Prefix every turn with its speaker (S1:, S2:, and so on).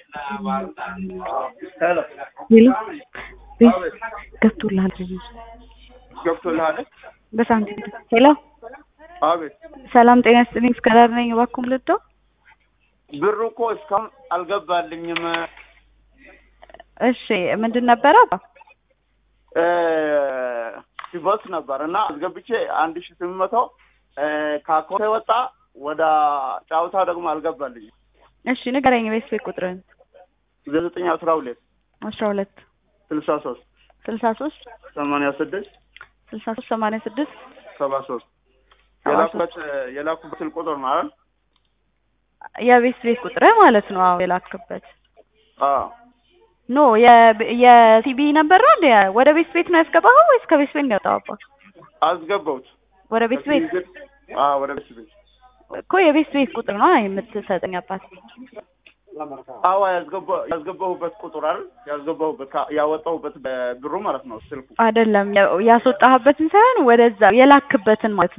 S1: ሄሎ
S2: ሄሎ ቤት
S1: አቤት
S2: ገብቶልሃል
S1: ገብቶልሃል?
S2: በሳንቲም ሄሎ
S1: አቤት
S2: ሰላም ጤና ይስጥልኝ እስከዳር ነኝ እባክዎ ልዶ
S1: ብሩ እኮ እስካሁን አልገባልኝም።
S2: እሺ ምንድን ነበረ
S1: እ ሲቦስ ነበር እና አስገብቼ አንድ ሺ ስምንት መቶ ከአካውንቴ ወጣ ወደ ጫውታ ደግሞ አልገባልኝም።
S2: እሺ ንገረኝ ቤት ቤት ቁጥርን
S1: ዘጠኝ አስራ ሁለት
S2: አስራ ሁለት
S1: ስልሳ ሶስት
S2: ስልሳ ሶስት
S1: ሰማንያ ስድስት
S2: ስልሳ ሶስት ሰማንያ ስድስት
S1: ሰባ ሶስት
S2: ሰባ
S1: የላኩበት የላኩበት ስልክ ቁጥር ነው አይደል?
S2: የቤት ቤት ቁጥርህ ማለት ነው አዎ የላክበት
S1: አዎ
S2: ኖ የሲቢ ነበር ነው እንዴ ወደ ቤት ቤት ነው ያስገባኸው ወይስ ከቤት ቤት ነው ያወጣኸው
S1: አስገባሁት።
S2: ወደ ቤት ቤት
S1: አዎ ወደ ቤት ቤት
S2: እኮ የቤት ቤት ቁጥር ነው የምትሰጠኝ አባት
S1: አዎ ያስገባ- ያስገባሁበት ቁጥር አይደል? ያስገባሁበት ካ- ያወጣሁበት በብሩ ማለት ነው ስልኩ
S2: አይደለም ያስወጣህበትን ሳይሆን ወደዛ የላክበትን ማለት ነው